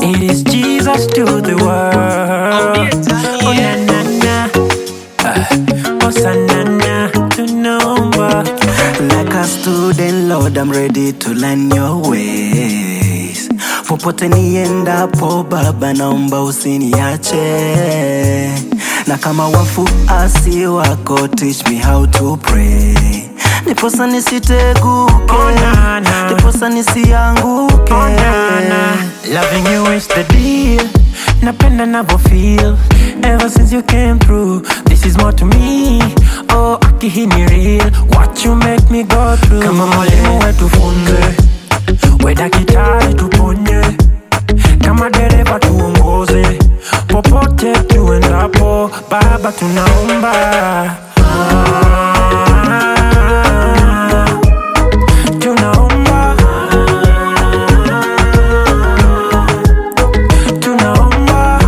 It is Jesus to the world. Oh na na na, uh, oh sanana, tunaomba. Like a student, Lord, I'm ready to learn your ways. Popote niendapo, Baba, naomba usiniache. Na kama wafuasi wako, teach me how to pray. Niposa nisiteguke, Oh, na, na. niposa nisianguke. Oh na na, loving you is the deal. Napenda navyo feel. Ever since you came through, this is more to me. Oh, aki hii ni real. What you make me go through. Kama mwalimu wetu funze, we daktari tuponye. Kama dereva tuongoze, popote tuendapo, Baba tunaomba. Ah, tunaomba. Tunaomba.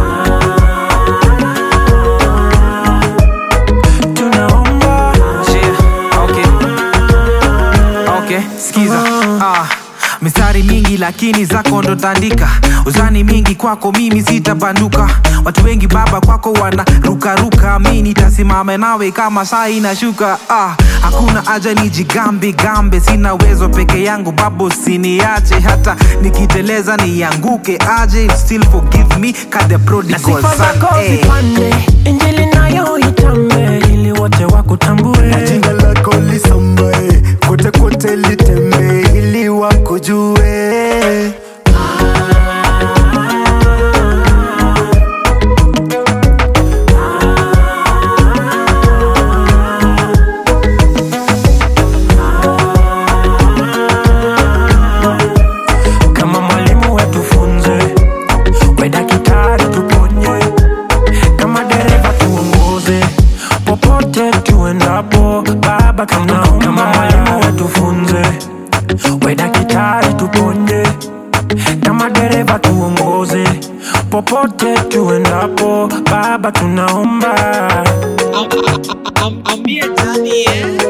Tunaomba. Yeah, okay. Okay, skiza ah. Mistari mingi lakini zako ndo tandika uzani mingi kwako mimi sitabanduka watu wengi baba kwako wana rukaruka mi nitasimama nawe kama saa inashuka ah. hakuna haja nijigambe gambe sina uwezo peke yangu babo siniache hata nikiteleza nianguke aje you still forgive me ka the na prodigal sifa son zako eh. zipande injili nayo itambe ili wote wakutambue Jina lako lisambae kote kote litembe ili wakujue. kama mwalimu wetu funze we daktari tuponye kama dereva tuongoze popote tuendapo baba tunaomba kama mwalimu wetu funze we daktari tuponye kama dereva tuongoze popote tuendapo baba tunaomba I'm, I'm, I'm, I'm here, Daniel.